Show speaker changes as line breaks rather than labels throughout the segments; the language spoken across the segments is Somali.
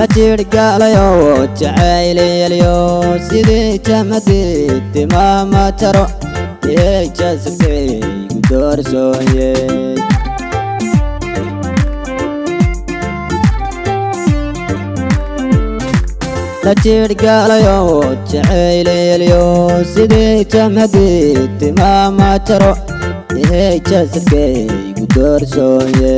la jiirhgaalayo jacaylyelyo sidii jamadii timaama jaro ee jasabkaygu doorsooye la jiirhgaalayo jacaylyelyo sidii jamadii timaama jaro ee jasabkaygu doorsooye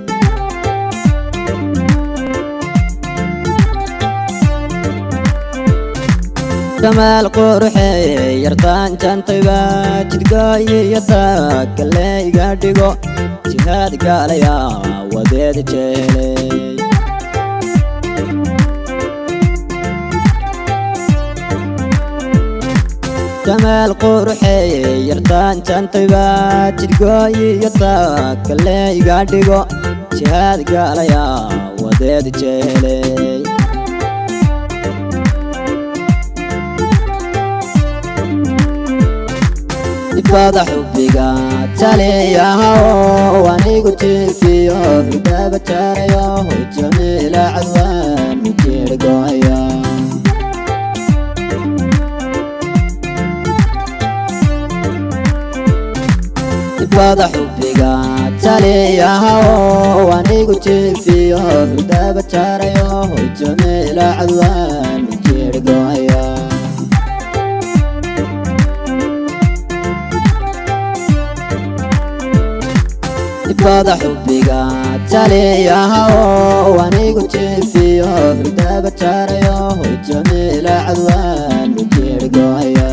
kamaal quruxeeye yartaan jantayba jidgooyiyada kale iga dhigo jihaad gaalaya wadeed jeeley kamaal quruxeeye yartaan jantayba jidgooyiyada kale iga dhigo jihaad gaalaya wadeed jeeley ifada xubbiga taliyahaw anigu jiifiyo hurdaba jaarayo jamiila cadwaan mujiirgoaya ifada xubbiga taliyahaw anigu jiifiyo hurdaba jaarayo jamiila cadwaan mujiirgoaya ifada xubbiga taliyahaw anigu jiifiyo hurdaba jaarayo jamiila cadwaan mujiirgoaya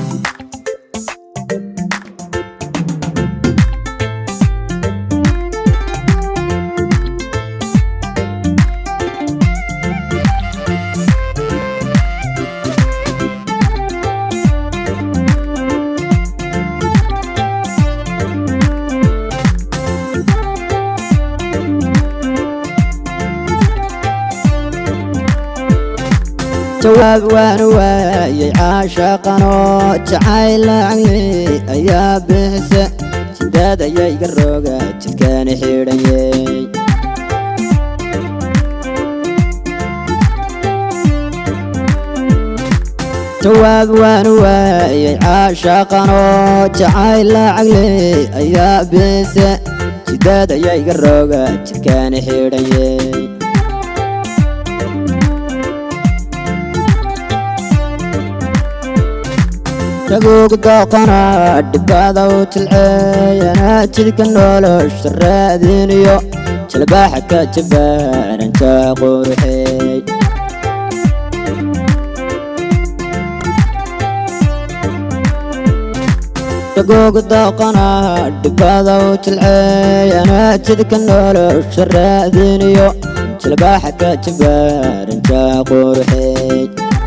jawaab waanu waayay caashaqanoo jacayl lacagli ayaa bixise jidaad ayaa iga rooga jidkaani xidhanyey jawaab waanu waayay caashaqanoo jacayl lacagli ayaa bixise jidaad ayaa iga rooga jidkaani xidhanyey taguug dooqana dhibada u tilceeyana jidka nolosha raadiniyo jalbaaxa ka jabaaranka quruxeey taguug dooqana dhibada u tilceeyana jidka nolosha raadiniyo jalbaaxa ka jabaaranka quruxeey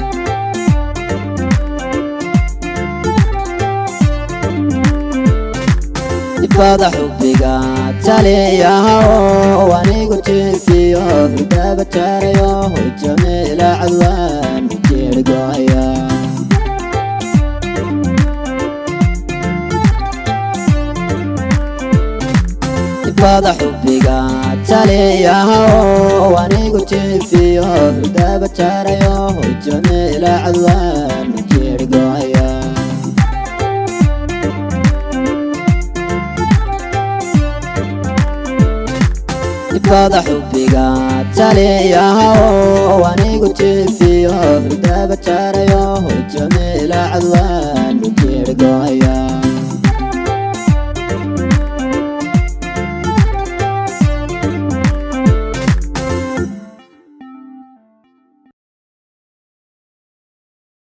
ifada xubbiga taliyahaw anigu jiifiyo hurdaba jaarayo jamiila cadwaan mujiirgoaya ifada xubbiga taliyahaw anigu jiifiyo hurdaba jaarayo jamiila cadwaan mujiirgoaya ifada xubbiga taliyahaw anigu jiifiyo hurdaba jaarayo jamiila cadwaan